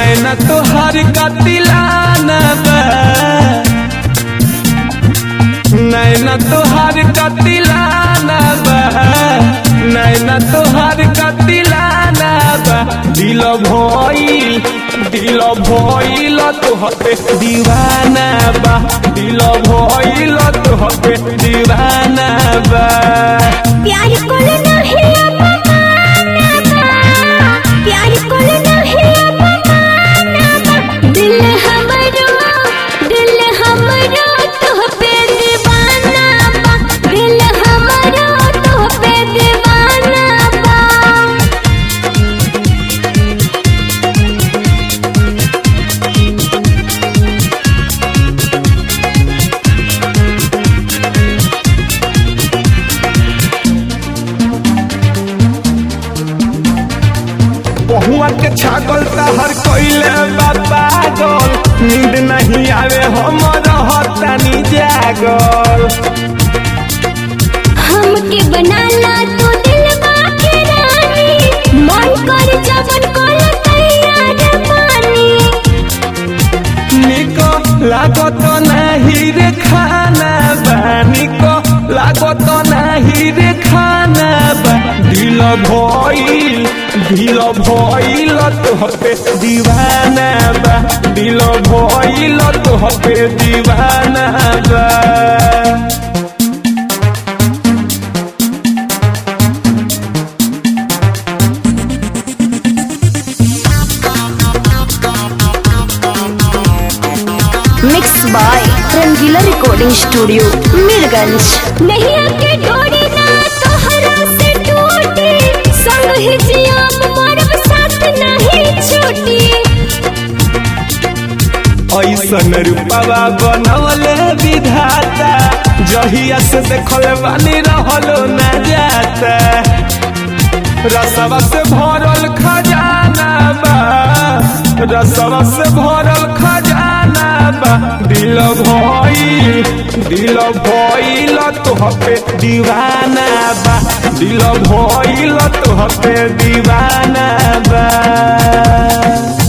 नैना तोहर कतिलाना बा नैना तोहर कतिलाना बा नैना तोहर कतिलाना बा दिल भइल दिल भइल तोहते दीवाना बा दिल भइल तोहते दीवाना बा प्यार कोल नाही अपमाना बा प्यार कोल नाही अपमाना बा दिल हमरो दिल हमरो तोह पे दीवाना बा दिल हमरो तोह पे दीवाना बा बहुआ के छागल तहर कोइले बा पागल नींद नहीं आवे हम रहतानी जागल हमके बनाला तो दिल बाके रानी मन कर जवन कोल तैयार पानी निको लागत नाही रे खाना बा निको लागत नाही रे खाना बा दिल भइल दिल भइल तोहपे दीवाना बा दिल भइल तोहपे दीवाना बा mix by Rangeela recording studio Mirganj नहीं आके डोरी ना तोहरा से टूटी संग ही जियाम मरब साथ नहीं छूटी ऐसन रूपवा बनवले विधाता जहिया से देखल बानी रहलो न जाता रसवा से भरल खजाना बा रसवा से भरल खजाना बा दिल भइल दिल भइल तोहपे दीवाना बा दिल भइल तोहपे दीवाना बा